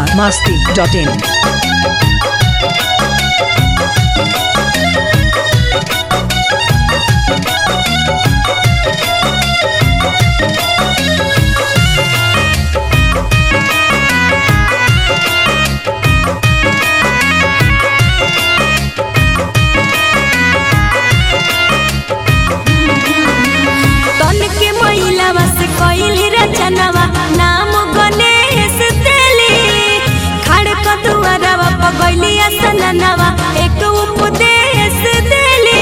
biharmasti.in तन के महिलावा से कइली रचनावा नाम गणेश देली खड़क दुआरवा पगैली असननावा एक उपदेश देली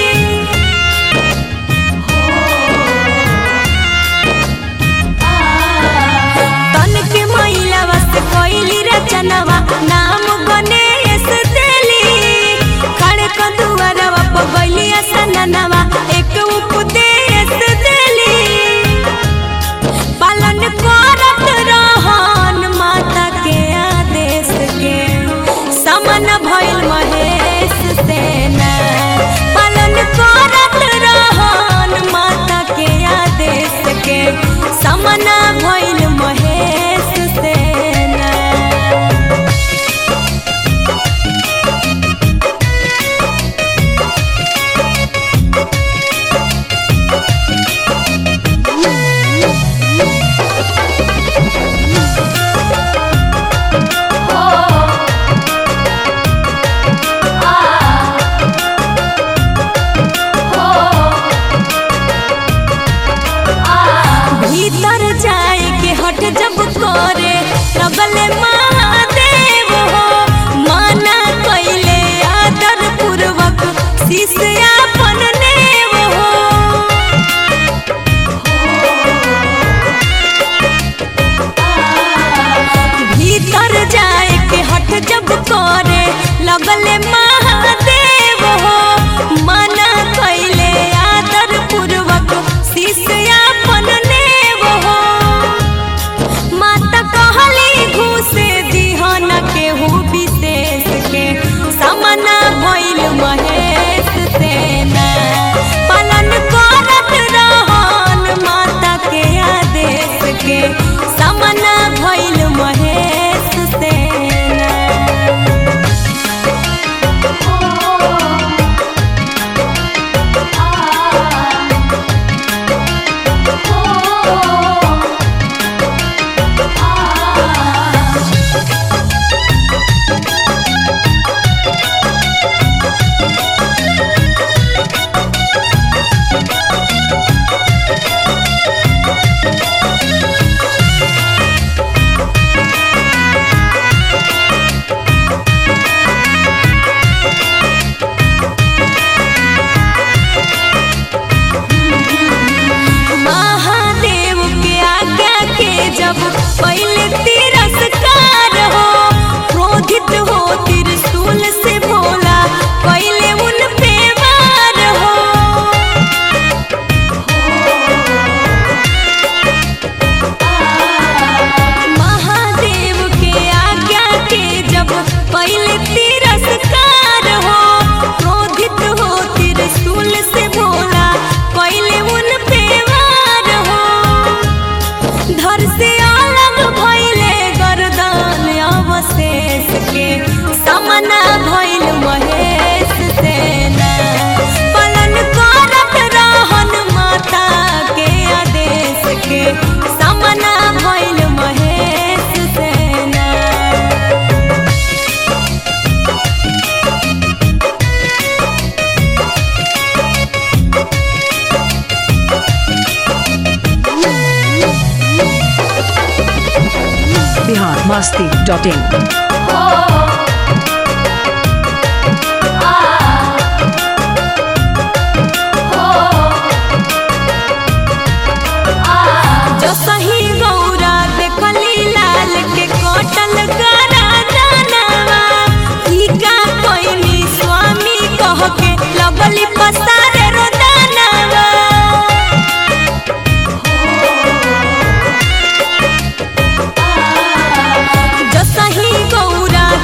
तन के महिलावा से कइली रचनावा नाम गणेश देली खड़क दुआरवा पगैली असननावा एक उपदेश देली पालन करत रहन माता के आदेश के समन भइल महेश सेना पालन करत रहन माता के आदेश के समन भइल महेश सेना भीतर जाए के हट जब करे लगले महादेव हो माना कैले आदर पूर्वक शिष्य अपन नेव हो भीतर जाए के हट जब करे लगले महादेव हो माना कैले आदर पूर्वक शिष्य अपन नेव हो माता कहली घूसे दिहन केहू विशेष के समना भइल महेश सेना पालन करत रहन माता के आदेश के समना भइल महेश सेना महादेव के आज्ञा के जब पहले तिरस्कार हो क्रोधित हो त्रिशूल से भोला पहले उन पे वार हो महादेव के आज्ञा के जब पहले तिरस्कार हो क्रोधित हो त्रिशूल से भोला पहले उन पे वार हो धर से अलग भइले गर्दन अवशेष के समना भइल महेश सेना पालन करत रहन माता के आदेश के समना भइल महेश सेना biharmasti.in जो सही गौरा देखली लाल के कटल करा जानवा ई का कोइनी स्वामी कह के लगली पसारे रोदानवा जो सही गौरा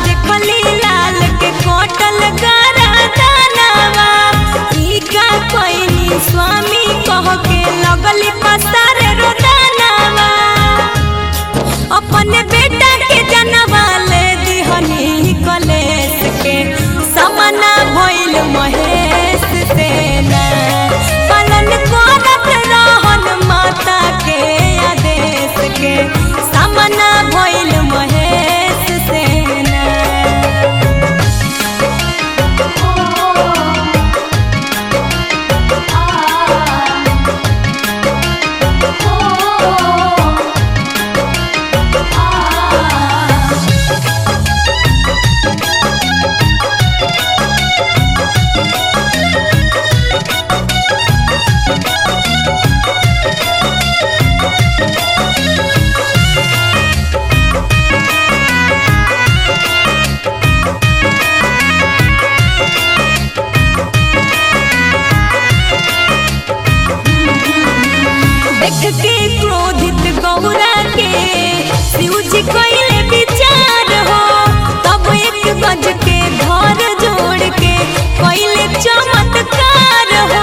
देख के क्रोधित गौरा के शिव जी कइले विचार हो तब एक गज के घर जोड़ के कइले चमत्कार हो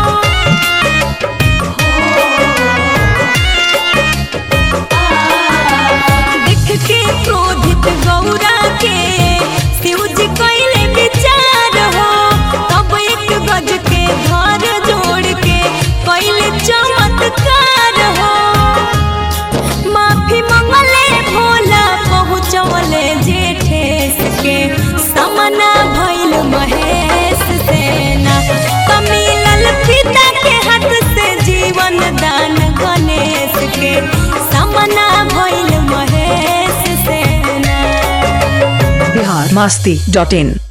देख के क्रोधित गौरा के शिव जी कइले विचार हो तब एक गज के घर जोड़ के कइले चमत्कार हो माफी मंगले भोला पहुँचवले जेठेस के समना भइल महेश सेना कमिलल पिता के हाथ से जीवन दान गणेश के समना भइल महेश सेना बिहार मस्ती डॉट इन